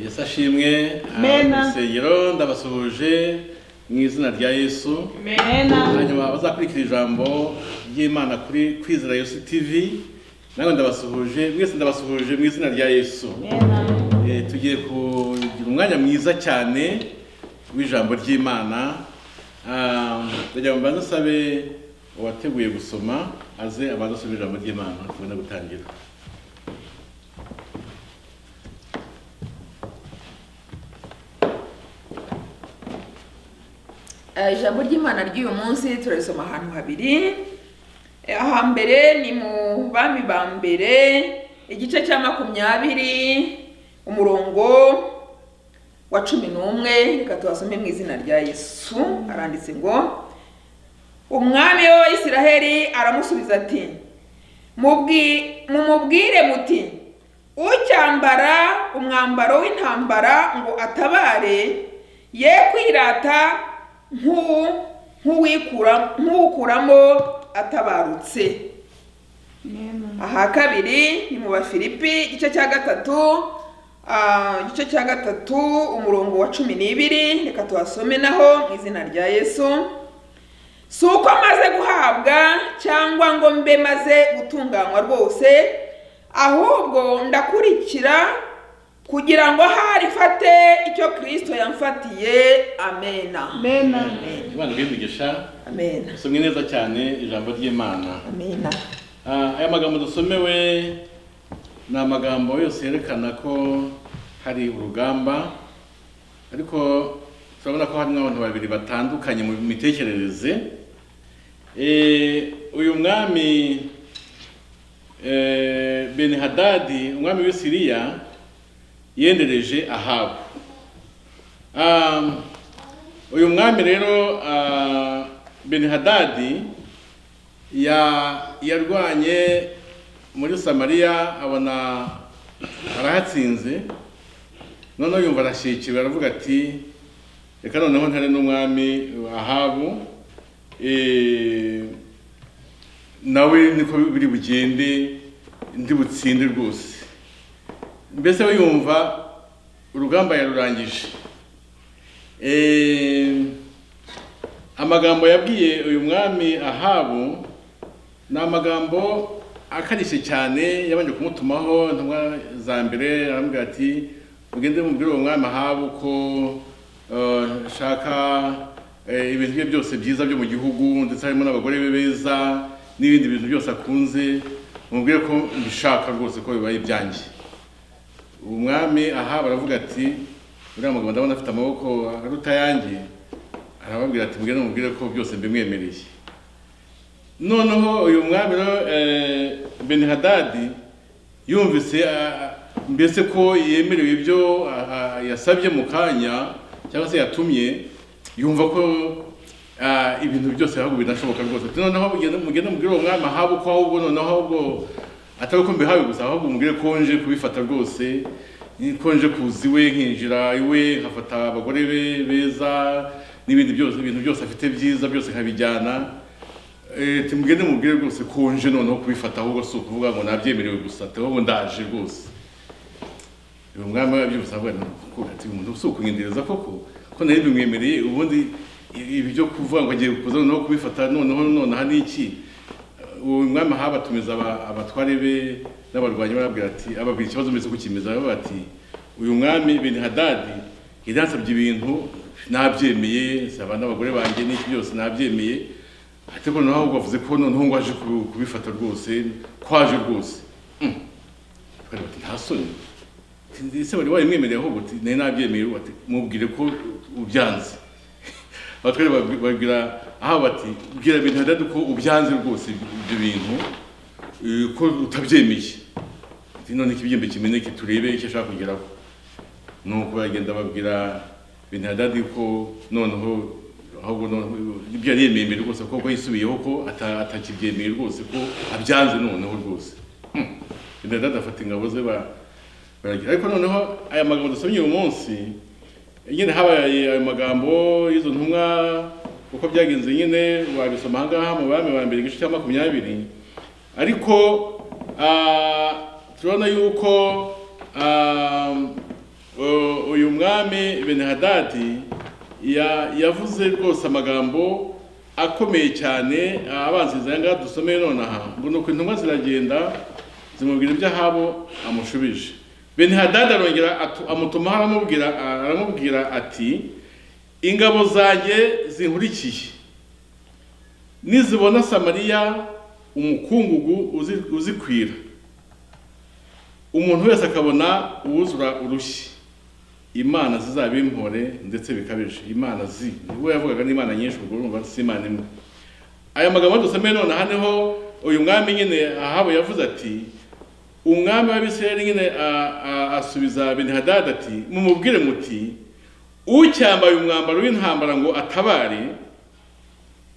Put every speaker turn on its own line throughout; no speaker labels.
yesu ashimwe
Mena.
urusengero ndabasuhuje mu izina rya yesu
Amen.
hanyuma abazakurikira ijambo ry'imana kuri kwizera yesu tv nawe ndabasuhuje mwese ndabasuhuje mu izina rya yesu
Amen.
Eh, tugiye kugira umwanya mwiza cyane w'ijambo ry'imana Ah, ndagira ngo mbanze nsabe uwateguye gusoma aze abanze asome ijambo ry'imana tubone gutangira
Eh, ijambo ry'imana ry'uyu munsi turarisoma ahantu habiri Eh, ahambere ni mu bami ba mbere igice cya makumyabiri umurongo wa cumi n'umwe reka tubasome mu izina rya yesu aranditse ngo umwami wa isiraheli aramusubiza ati "Mubwi- mumubwire muti ucyambara umwambaro w'intambara ngo atabare ye kwirata nk'u- nk'uwikura- nk'uwukuramo atabarutse aha kabiri ni mu bafilipi igice cya gatatu ah, igice cya gatatu umurongo wa cumi n'ibiri reka tuhasome naho mu izina rya yesu si uko maze guhabwa cyangwa ngo mbe maze gutunganywa rwose ahubwo ndakurikira kugira ngo hari mfate icyo kirisito yamfatiye amena
Amen.
imana ibidugisha
amena
dusomye neza cyane ijambo ry'imana
amena
Ah, aya magambo dusomewe ni amagambo yose yerekana ko hari urugamba ariko turabona ko harimo abantu babiri batandukanye mu mitekerereze Eh, uyu mwami eh, beni hadadi umwami w'i siriya yendereje ahabu Ah, uyu mwami rero ah, beni hadadi ya yarwanye muri samariya abona arahatsinze noneho yumva arashyikiwe aravuga ati reka noneho ntare n'umwami ahabu eh, nawe niko biri bugende ndi butsinde rwose mbese we yumva urugamba yarurangije Eh, amagambo yabwiye uyu mwami ahabu ni amagambo akarishye cyane yabanje kumutumaho intumwa za mbere aramubwira ati mugende mubwire uwo mwami ahabu ko eh, nshaka eh, ibintu bye byose byiza byo mu gihugu ndetse harimo n'abagore be beza n'ibindi bintu byose akunze mubwire ko mbishaka rwose ko bibaye ibyanjye umwami aha baravuga ati uriya mugabo ndabona afite amaboko aruta ayanjye arababwira ati mugende mubwire ko byose mbimwemereye noneho uyu mwami rero eh, benihadadi yumvise ah, mbese ko yemerewe ibyo ah, ah, yasabye mu kanya cyangwa se yatumye yumva ko ah, ibintu byose ahubwo binashoboka rwose Ati, noneho mugende mugende mubwire uwo mwami ahabu ko ahubwo noneho ahubwo atari ko mbihawe gusa ahubwo mubwire ko nje kubifata rwose ko nje kuza iwe nkinjira iwe nkafata abagore be beza n'ibindi byose ibintu byose afite byiza byose nkabijyana Eh, tumugende mubwire rwose ko nje noneho kubifata ahubwo si ukuvuga ngo nabyemerewe gusa ati ahubwo ndaje rwose uyu mwami yabyumvise avuga ati "Ko- ati uyu muntu si ukunyendereza koko ko nari bimwemereye ubundi i- ibi byo kuvuga ngo agiye kuza noneho kubifata noneho nonaha ni iki uwo mwami aha batumiza aba- abatware be n'abarwanyi barabwira ati ababwira ikibazo mbese kukimeza baravuga ati uyu mwami beni hadadi yari yansabye ibintu nabyemeye saba n'abagore banjye n'iki byose nabyemeye ariko noneho ahubwo bavuze ko noneho ngo aje kubi- kubifata rwose ko aje rwose Mm. Tukareba ati, nta soni Ati, ese wari wayimwemereye ahubwo ati nari nabyemeye ubu." Ati, mubwire ko ubyanze abatware babwi- babwira aha bati bwira bintu hadadi ko ubyanze rwose ibyo bintu eh, ko utabyemeye ati none ikibyembe kimeneke turebe icyo ashaka kugeraho nuko bagenda babwira bintu hadadi ko noneho ahubwo noneho ibyo yaremeye mbere rwose ko ko yisubiyeho ko ata- atakibyemeye rwose ko abyanze noneho rwose Hmm. bintu hadadi afata ingabo ze ba- baragira ariko noneho aya magambo dusomye uyu munsi nyine habaye ayo magambo y'izo ntumwa uko byagenze nyine wabisoma aha ngaha mu bami ba mbere igice cya makumyabiri ariko ah, turabona yuko ah, Uh, uyu mwami benihadadi ya- yavuze rwose amagambo akomeye cyane abanziriza aya ngaha dusomeye nonaha ngo ni uko intumwa ziragenda zimubwira iby'ahabo amushubije benihadadi arongera atu- amutumaho aramubwira aramubwira ati ingabo zanjye zinkurikiye nizibona samariya umukungugu uzi- uzikwira umuntu wese akabona uwuzura urushyi imana zizaba impore ndetse bikabije imana zi we yavugaga n'imana nyinshi ubwo urumva si imana imwe aya magambo dusomeye nonaha niho uyu mwami nyine ahabo yavuze ati umwami w'abisirayeli nyine a- a- asubiza benihadadi ati mumubwire muti ucyambaye umwambaro w'intambara ngo atabare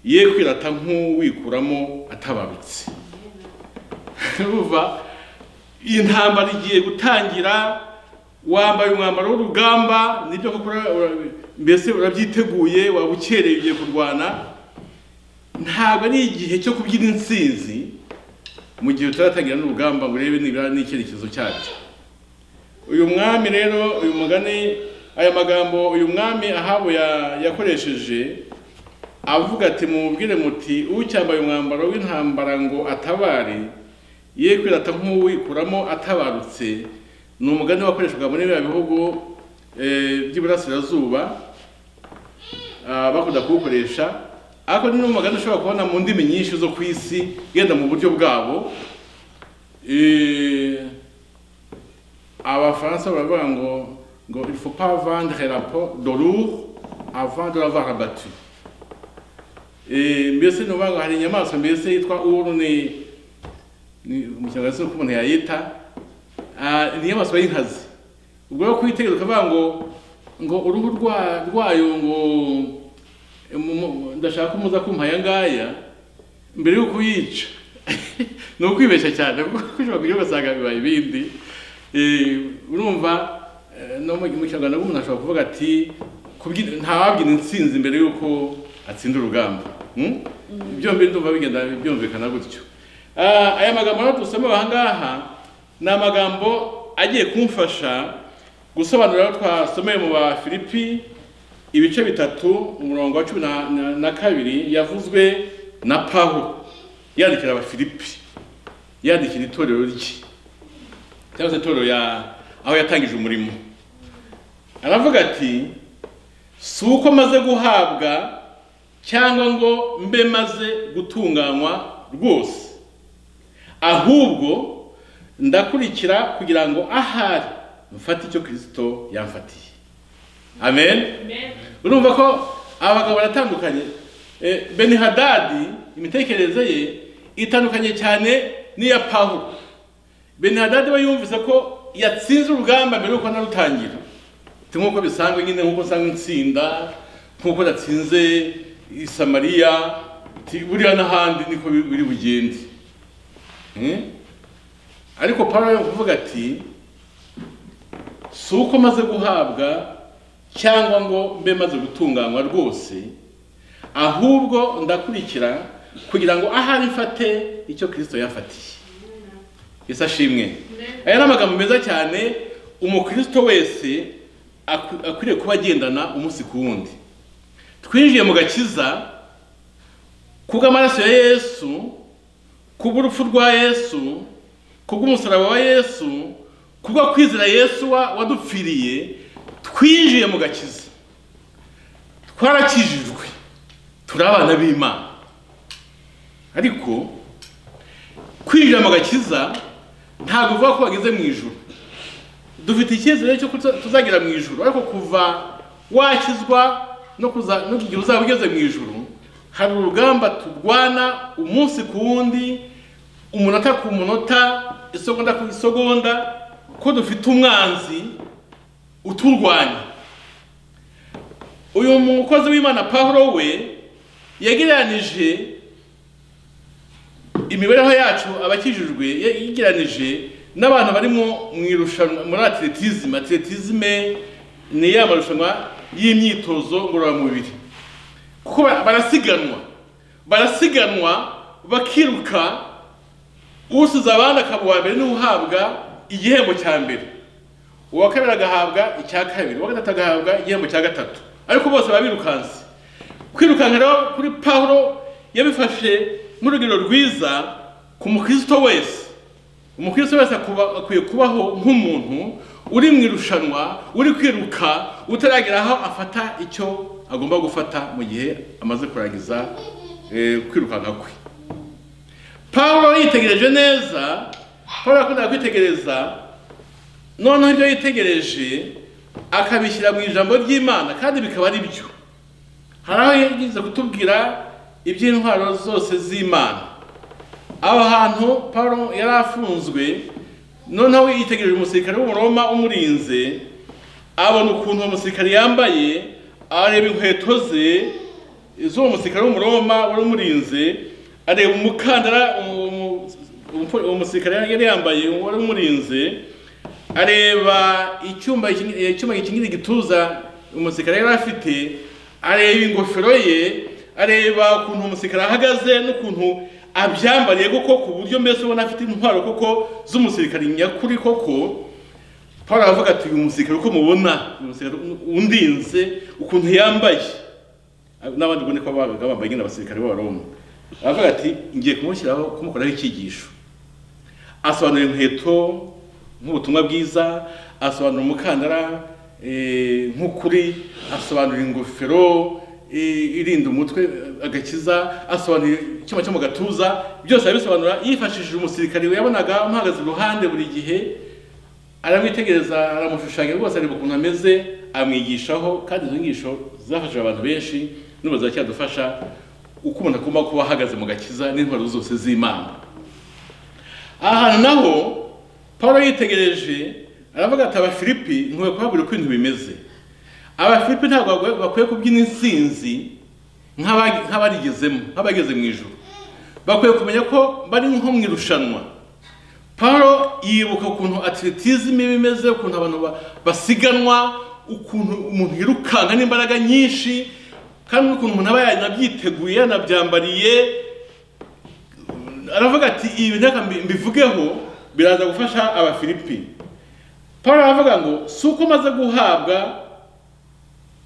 ye kwirata nk'uwikuramo atabarutse urumva iyi ntambara igiye gutangira wambaye umwambaro w'urugamba nibyo koko ura- ura- mbese urabyiteguye waba ukereye ugiye kurwana ntabwo ari igihe cyo kubyina intsinzi mu gihe utaratangira n'urugamba ngo urebe nibura n'icyerekezo cyacyo uyu mwami rero uyu mugani aya magambo uyu mwami ahabo ya- yakoresheje avuga ati mumubwire muti ucyambaye umwambaro w'intambara ngo atabare ye kwirata nk'uwikuramo atabarutse ni umugani wakoreshwaga muri biriya bihugu eh, by'iburasirazuba ah, bakunda kuwukoresha ariko ni n'umugani ushobora kubona mu ndimi nyinshi zo ku isi yenda mu buryo bwabo Eh, abafaransa baravuga ngo ngo il faut pas vendre rapport de lourd avant de l'avoir abattu Eh, mbese ni ukuvuga ngo hari inyamaswa mbese yitwa uru ni ni umukinyarwanda uko umuntu yayita Ah, ni inyamaswa y'inkazi ubwo rero kuyitegereza ukavuga ngo ngo uruhu rwa- rwayo ngo eh, mu- mu- ndashaka ko muza kumpa aya ngaya mbere y'uko uyica ni ukwibeshya cyane kuko ushobora kujya ugasanga bibaye ibindi Eh, urumva eh, no mu mu kinyarwanda umuntu ashobora kuvuga ati "Kubyina- ntawabyina intsinzi mbere y'uko atsinda urugamba Hmm? ibyo mbere ndumva bigenda byumvikana gutyo Ah, aya magambo rero dusoma aha ngaha ni amagambo agiye kumfasha gusobanurira aho twasomeye mu ba Filipi ibice bitatu umurongo wa cumi na- na- na kabiri yavuzwe na Pawulo yandikira abafilipi yandikira itorero rye cyangwa se itorero ya aho yatangije umurimo aravuga ati si uko maze guhabwa cyangwa ngo mbe maze gutunganywa rwose ahubwo ndakurikira kugira ngo ahari mfate icyo kirisito yamfatiye amen urumva ko abagabo baratandukanye Eh, benihadadi imitekerereze ye itandukanye cyane n'iya pawulo benihadadi we yumvise ko yatsinze urugamba mbere y'uko narutangira Ti nk'uko bisanzwe nyine nk'uko usanga itsinda nk'uko natsinze i samariya ti buriya n'ahandi niko bi- biri bugende Hmm? ariko Pawulo yo kuvuga ati si uko maze guhabwa cyangwa ngo mbe maze gutunganywa rwose ahubwo ndakurikira kugira ngo ahari mfate icyo kirisito yafatiye ese ashimwe aya ni amagambo meza cyane umukristo wese akwi- akwiriye kuba agendana umunsi ku wundi twinjiye mu gakiza kubw'amaraso ya yesu kubw'urupfu rwa yesu kubw'umusaraba wa yesu kubwo kwizera yesu wa- wadupfiriye twinjiye mu gakiza twarakijijwe turi abana b'imana ariko kwinjira mu gakiza ntabwo bivuga ko wageze mu ijuru dufite icyizere cyo kuza- tuzagera mu ijuru ariko kuva wakizwa no kuza no igihe uzaba ugeze mu ijuru hari urugamba turwana umunsi ku wundi umunota ku munota isegonda ku isegonda ko dufite umwanzi uturwanya uyu mukozi w'imana pawulo we yagereranije imibereho yacu abakijijwe ye- yegeranije n'abantu barimo mu irushanwa muri atletisme atletisme ni ya marushanwa y'imyitozo ngororamubiri kuko ba- barasiganwa barasiganwa bakiruka usize abandi akaba uwa mbere niwe uhabwa igihembo cya mbere uwa kabiri agahabwa icya kabiri uwa gatatu agahabwa igihembo cya gatatu ariko bose baba birukanse kwirukanka rero kuri pawulo yabifashe nk'urugero rwiza ku mukristo wese umukristo wese akuba- akwiye kubaho nk'umuntu uri mu irushanwa uri kwiruka utaragera aho afata icyo agomba gufata mu gihe amaze kurangiza eh, kwirukanka kwe pawulo yitegereje neza pawulo yakundaga kwitegereza noneho ibyo yitegereje akabishyira mu ijambo ry'imana kandi bikaba ari byo hari aho yagize kutubwira iby'intwaro zose z'imana aho hantu Pawulo yari afunzwe noneho yitegereje umusirikare w'umuroma umurinze abona ukuntu uwo musirikare yambaye areba inkweto ze z'uwo musirikare w'umuroma wari umurinze areba umukandara umu- umu- umu- uwo musirikare yari yambaye wari umurinze areba icyuma kinini- icyuma gikingira igituza umusirikare yari afite areba ingofero ye areba ukuntu umusirikare ahagaze n'ukuntu abyambariye koko ku buryo mbese ubona afite intwaro koko z'umusirikare nyakuri koko paul aravuga ati uyu musirikare uko mubona uyu musirikare undinze ukuntu yambaye n'abandi ubona ko babaga bambaye nyine abasirikare b'abaroma aravuga ati ngiye kumushyiraho kumukoraho icyigisho asobanura inkweto nk'ubutumwa bwiza asobanura umukandara eh, nk'ukuri asobanura ingofero eh, irinda umutwe eh, agakiza asobanura icyuma cyo mu gatuza byose arabisobanura yifashishije umusirikare yabonaga amuhagaze iruhande buri gihe aramwitegereza aramushushanya rwose areba ukuntu ameze amwigishaho kandi izo nyigisho zafashije abantu benshi n'ubu ziracyadufasha uko umuntu agomba kuba ahagaze mu gakiza n'intwaro zose z'imana aha hantu naho paul yitegereje aravuga ati abafilipi ntuwe kubabwira uko ibintu bimeze abafilipi ntabwo bagwe- bakwiye kubyina insinzi nk'aba- nk'abarigezemo nk'abageze mu ijoro bakwiye kumenya ko bari nko mu irushanwa paul yibuka ukuntu atletism iba imeze ukuntu abantu ba- basiganwa ukuntu umuntu yirukanka n'imbaraga nyinshi kandi n'ukuntu umuntu aba yanabyiteguye yanabyambariye aravuga ati ibi reka mbi- mbivugeho biraza gufasha abafilipi paul aravuga ngo si uko maze guhabwa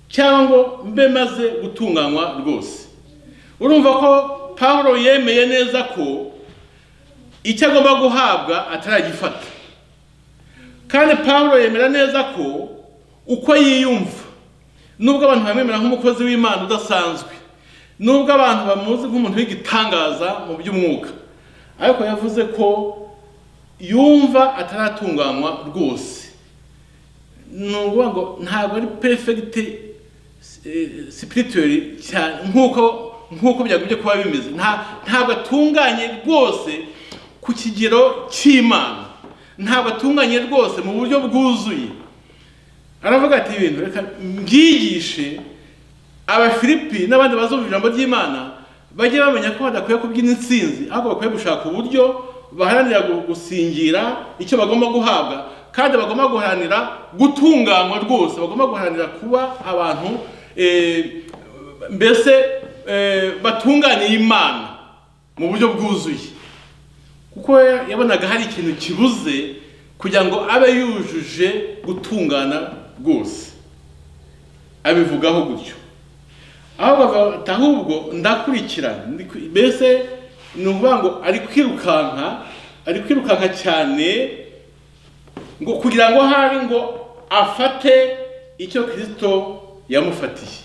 cyangwa ngo mbe maze gutunganywa rwose urumva ko paul yemeye neza ko icyo agomba guhabwa ataragifata kandi paul yemera neza ko uko yiyumva nubwo abantu bamwemera nk'umukozi w'imana udasanzwe nubwo abantu bamuzi nk'umuntu w'igitangaza mu by'umwuka ariko yavuze ko yumva ataratunganywa rwose ni ukuvuga ngo ntabwo ari perfect eh, spiritually cyane nk'uko nk'uko byagumye kuba bimeze Nta- ntabwo atunganye rwose ku kigero cy'imana ntabwo atunganye rwose mu buryo bwuzuye aravuga ati ibintu reka mbyigishe abafilipi n'abandi bazumva ijambo ry'imana bajye bamenya ko badakwiye kubyina insinzi ahubwo bakwiye gushaka uburyo baharanira gu- gusingira icyo bagomba guhabwa kandi bagomba guharanira gutunganywa rwose bagomba guharanira kuba abantu eh, mbese eh, batunganiye imana mu buryo bwuzuye kuko ya- yabonaga hari ikintu kibuze kugira ngo abe yujuje gutungana rwose abivugaho gutyo aho bafata ahubwo ndakurikira ndiku- mbese ni ukuvuga ngo ari kwirukanka ari kwirukanka cyane ngo kugira ngo hari ngo afate icyo kirisito yamufatiye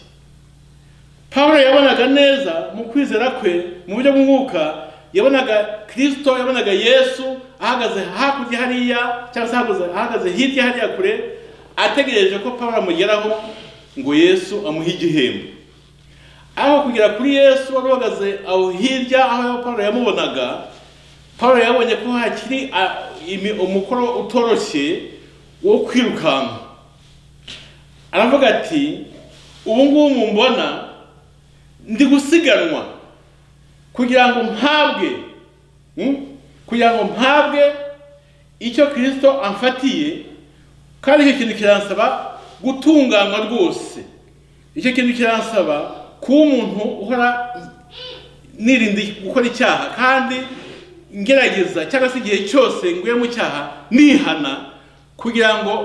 Pawulo yabonaga neza mu kwizera kwe mu buryo bw'umwuka yabonaga kirisito yabonaga yesu ahagaze hakurya hariya cyangwa se ahagaze- ahagaze hirya hariya kure ategereje ko pawulo amugeraho ngo yesu amuhe igihembo aho kugera kuri yesu wari uhagaze aho hirya aho pawulo yamubonaga pawulo yabonye ko hakiri a, imi- umukoro utoroshye wo kwirukanka aravuga ati ubu ngubu mumbona ndi gusiganwa kugira ngo mpabwe mm, kugira ngo mpabwe icyo kirisito amfatiye kandi icyo kintu kiransaba gutunganywa rwose icyo kintu kiransaba kuba umuntu uhora nirinda gukora icyaha kandi ngerageza cyangwa se igihe cyose nguye mu cyaha nihana kugira ngo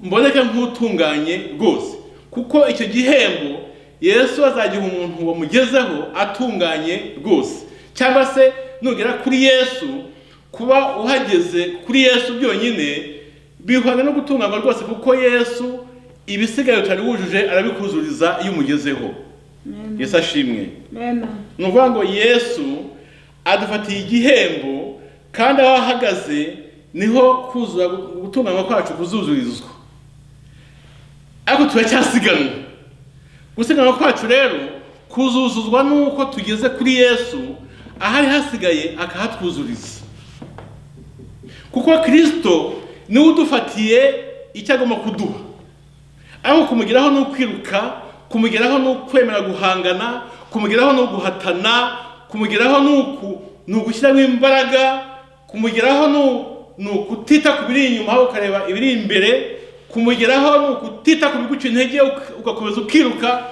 mboneke nk'utunganye rwose kuko icyo gihembo yesu azagiha umuntu wamugezeho atunganye rwose cyangwa se nugera kuri yesu kuba uhageze kuri yesu byonyine bihwanye no gutunganywa rwose kuko yesu ibisigaye utari wujuje arabikuzuriza iyo umugezeho yesu ashimwe
mena
ni ukuvuga ngo yesu adufatiye igihembo kandi aho ahagaze niho kuzura gutunganywa kwacu kuzuzurizwa ariko turacyasiganwa gusiganwa kwacu rero kuzuzuzwa n'uko tugeze kuri yesu ahari hasigaye akahatwuzuriza kuko kirisito niwe udufatiye icyo agomba kuduha ariko kumugeraho ni ukwiruka kumugeraho ni ukwemera guhangana kumugeraho ni uguhatana kumugeraho ni uku ni ugushyiramo imbaraga kumugeraho ni u- ni ukutita ku biri inyuma ahubwo ukareba ibiri imbere kumugeraho ni ukutita ku biguca intege uk- ugakomeza ukiruka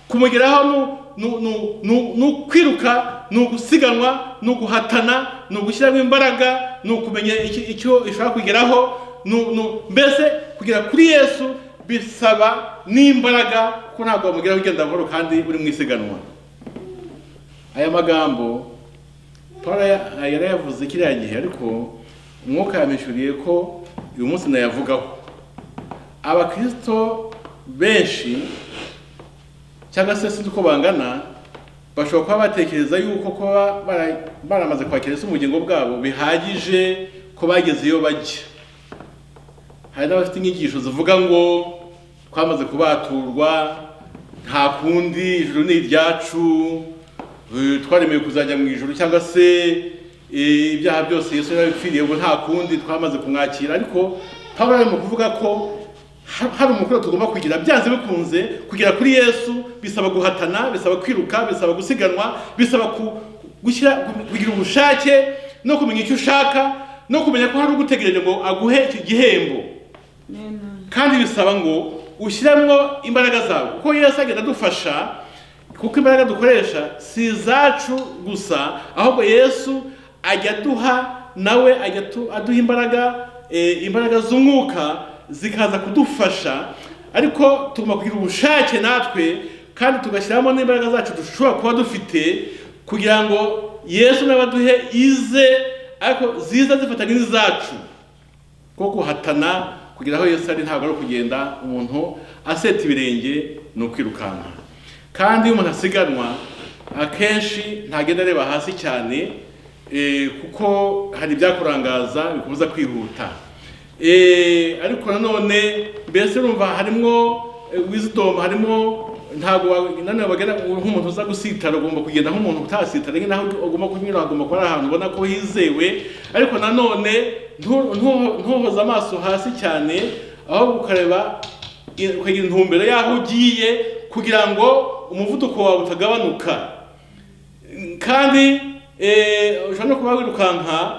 kumugeraho ni u- ni u- ni u- ni u- ni ukwiruka ni ugusiganwa ni uguhatana ni ugushyiramo imbaraga ni ukumenya icyo icyo ishobora kugeraho ni u- ni u- mbese kugera kuri yesu bisaba n'imbaraga kuko ntabwo wamugeraho ugenda buhoro kandi uri mu isiganwa aya magambo paul ya- yarayavuze kiriya gihe ariko umwuka yamwishyuriye ko uyu munsi nayavugaho abakirisito benshi cyangwa se sinzi uko bangana bashobora kuba batekereza yuko kuba bara- baramaze kwakira ese ubugingo bwabo bihagije ko bageze iyo bajya hari n'abafite inyigisho zivuga ngo twamaze kubaturwa nta kundi ijuru ni iryacu eh, twaremewe kuzajya mu ijuru cyangwa se eh, ibyaha byose yesu yarabipfiriye ngo nta kundi twamaze kumwakira ariko pawulo ari mu kuvuga ko ha- hari umukoro tugomba kugira byanze bikunze kugera kuri yesu bisaba guhatana bisaba kwiruka bisaba gusiganwa bisaba ku- gushyira kugira ubushake no kumenya icyo ushaka no kumenya ko hari ugutegereje ngo aguhe icyo gihembo
mena
kandi bisaba ngo ushyiremo imbaraga zawe kuko yesu agenda adufasha kuko imbaraga dukoresha si izacu gusa ahubwo yesu ajya aduha nawe ajya atu- aduha imbaraga eh, imbaraga z'umwuka zikaza kudufasha ariko tugomba kugira ubushake natwe kandi tugashyiramo n'imbaraga zacu dushobora kuba dufite kugira ngo yesu nawe aduhe ize ariko ziza zifatanye n'izacu kuko guhatana kugera aho yesu ari ntabwo ari ukugenda umuntu aseta ibirenge ni ukwirukanka kandi iyo umuntu asiganwa akenshi ntagenda areba hasi cyane eh, kuko hari ibyakurangaza bikubuza kwihuta Eh, ariko nanone mbese urumva harimo eh, wisdom harimo ntabwo wa- nanone wagera nk'umuntu uza gusitara ugomba kugenda nk'umuntu utasitara naho ugomba kunyura hagomba kuba ari ahantu ubona ko hizewe ariko nanone ntu- ntu- ntuhoze amaso hasi cyane ahubwo ukareba i- ukagira intumbero y'aho ugiye kugira ngo umuvuduko wawe utagabanuka kandi eh, ushobora no kuba wirukanka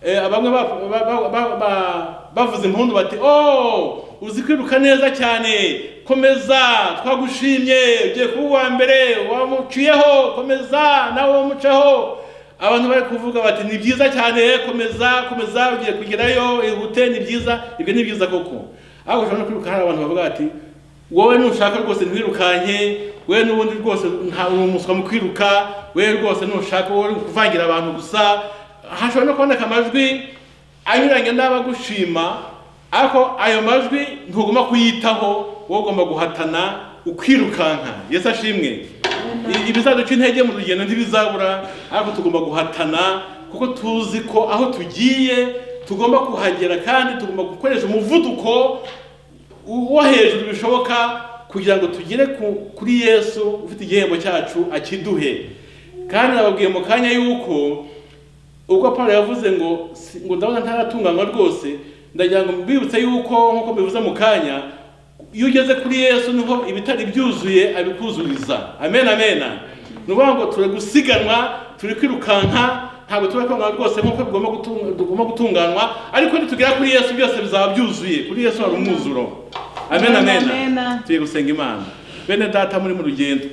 eh, abamwe ba- ba- ba- ba- ba- bavuze impundu bati oh uzi kwiruka neza cyane komeza twagushimye ugiye kuba uwa mbere wamuciyeho komeza nawe wamucaho abantu bari kuvuga bati ni byiza cyane komeza komeza ugiye kugerayo ihute ni byiza ibyo ni byiza koko ariko ushobora no kwiruka hari abantu bavuga bati wowe nushaka rwose ntiwirukanke we n'ubundi rwose nta uri umuswa mu kwiruka we rwose nushaka wowe uri kuvangira abantu gusa hashobora no kuboneka amajwi anyuranye n'abagushima ariko ayo majwi ntugomba kuyitaho wowe ugomba guhatana ukirukanka yesu ashimwe I- ibizaduca intege mu rugendo ntibizabura ariko tugomba guhatana kuko tuzi ko aho tugiye tugomba kuhagera kandi tugomba gukoresha umuvuduko wo hejuru bishoboka kugira ngo tugere ku- kuri yesu ufite igihembo cyacu akiduhe kandi nababwiye mu kanya yuko ubwo paul yavuze ngo si- ngo ndabona ntaratunganywa rwose ndagira ngo mbibutse yuko nk'uko mbivuze mu kanya iyo ugeze kuri yesu niho ibitari byuzuye abikuzuriza amen amen ni ukuvuga ngo turi gusiganwa turi kwirukanka ntabwo tuba twangana rwose nk'uko bigomba gutung- tugomba gutunganywa ariko nitugera kuri yesu byose bizaba byuzuye kuri yesu hari umwuzuro amen
Amen,
amen
amen.
tugiye gusenga imana bene data muri mu rugendo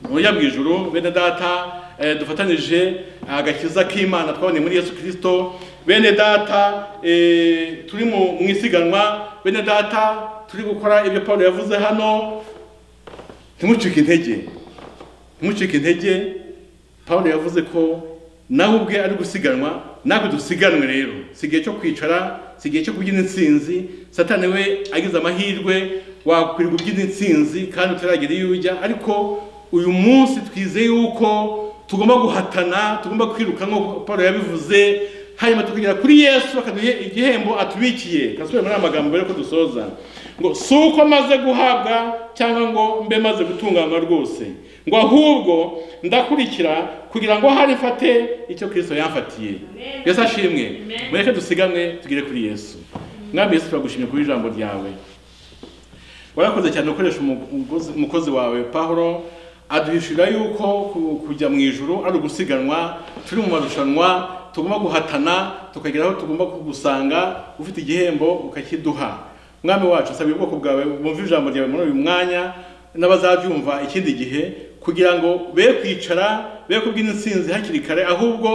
mujya mu ijuru bene data eh, dufatanije agakiza k'imana twaboneye muri yesu kirisito bene data eh, turi mu mu isiganwa bene data turi gukora ibyo paul yavuze hano ntimucike intege ntimucike intege paul yavuze ko nawe ubwe ari gusiganwa natwe dusiganwe rero si igihe cyo kwicara si igihe cyo kubyina intsinzi satani we agize amahirwe wakwirirwa ubyina intsinzi kandi utaragera iyo ujya ariko uyu munsi twizeye yuko tugomba guhatana tugomba kwiruka nk'uko paul yabivuze hanyuma tukagera kuri yesu akaduha igihembo atubikiye kasubira muri aya magambo mbere ko dusoza ngo si uko maze guhabwa cyangwa ngo mbe maze gutunganywa rwose ngo ahubwo ndakurikira kugira ngo hari mfate icyo kirisito yamfatiye yesu ashimwe mureke dusigamwe tugere kuri yesu mwami yesu turagushimye kuri ijambo ryawe warakoze cyane ukoresha umu- umugozi- umukozi wawe pahuro aduhishurira yuko ku- kujya mu ijoro ari ugusiganwa turi mu marushanwa tugomba guhatana tukagera aho tugomba kugusanga ufite igihembo ukakiduha mwami wacu nsabye ubwoko bwawe bumva ijambo ryawe muri uyu mwanya n'abazabyumva ikindi gihe kugira ngo be kwicara be kubwira intsinzi hakiri kare ahubwo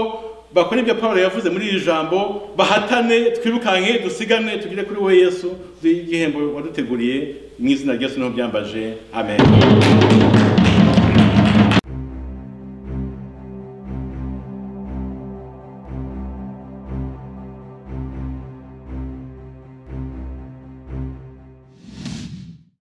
bakora ibyo pawulo yavuze muri iri jambo bahatane twirukanke dusigane tugire kuri we yesu duhe igihembo waduteguriye mu izina rya yesu niho byambaje amen